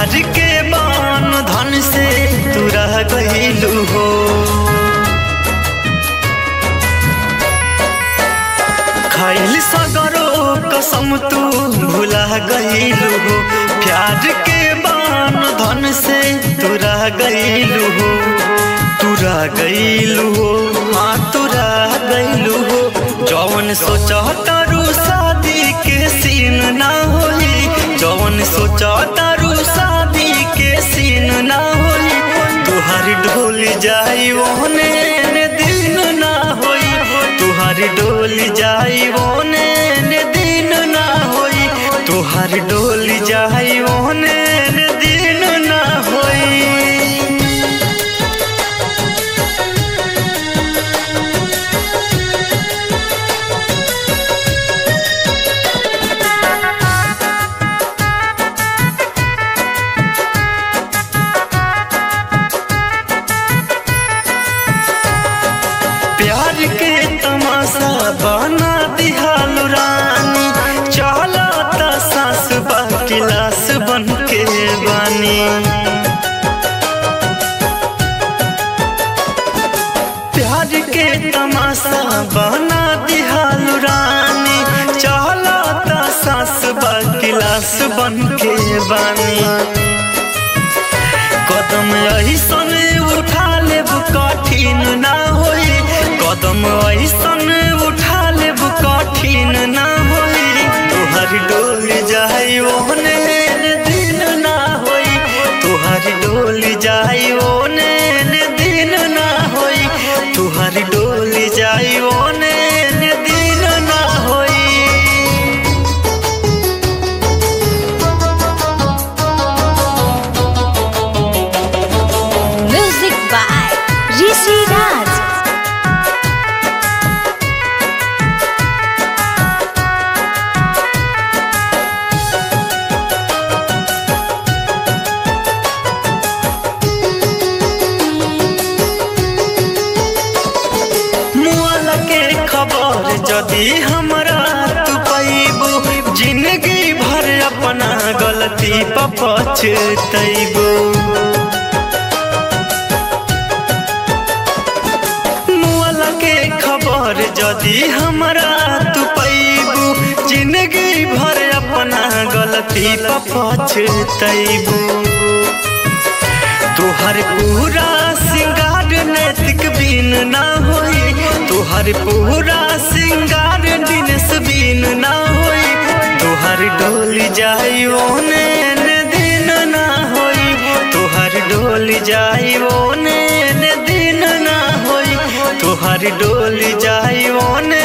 प्यार के बान धन से तू रह गईलू हो खैल सगरो कसम तू भुला गईलू हो प्यार के बान धन से तू रह गईलू हो तू रह गईलू हो हाँ तू रह गईलू हो जौन सोचा तारू शादी के सीन ना होई जौन सोचा तारू शादी के सीन ना होई तुहार ढोल जाई ओने ने दिन ना होई तुहार डोल जाई ओने ने दिन ना होई तुहार डोल जाई ओने ने दिन ना होई प्यार के तमाशा बना दिहाल रानी चला ता सास बा गिलास बन के बानी प्यार के तमाशा बना दिहाल रानी चला ता सास बा गिलास बन के बानी कदम ऐसन उठा लेब कठिन ना होई कदम ऐसन उठा लेब कठिन ना होई तुहर डोल जाई ओने ने दिन ना होई तुहर डोल जाई ओने ने दिन ना होई तुहर डोल जाई ओने ने दिन ना होई Music by Rishi Raj. मुआल के खबर जदी हमरा तू पैबू जिंदगी भर अपना गलती पर पछतैबू मुआल के खबर जदी हमरा तू पैबू जिंदगी भर अपना गलती पर पछतैबू तुहर पूरा सिंगार नैतिक बीन ना होई तुहर पूरा सिंगार दिनस बीन ना होई तुहर डोल जाई ओने ने दिन ना होई तुहर डोल जाई ओने ने दिन ना होई तुहर डोल जाई ओने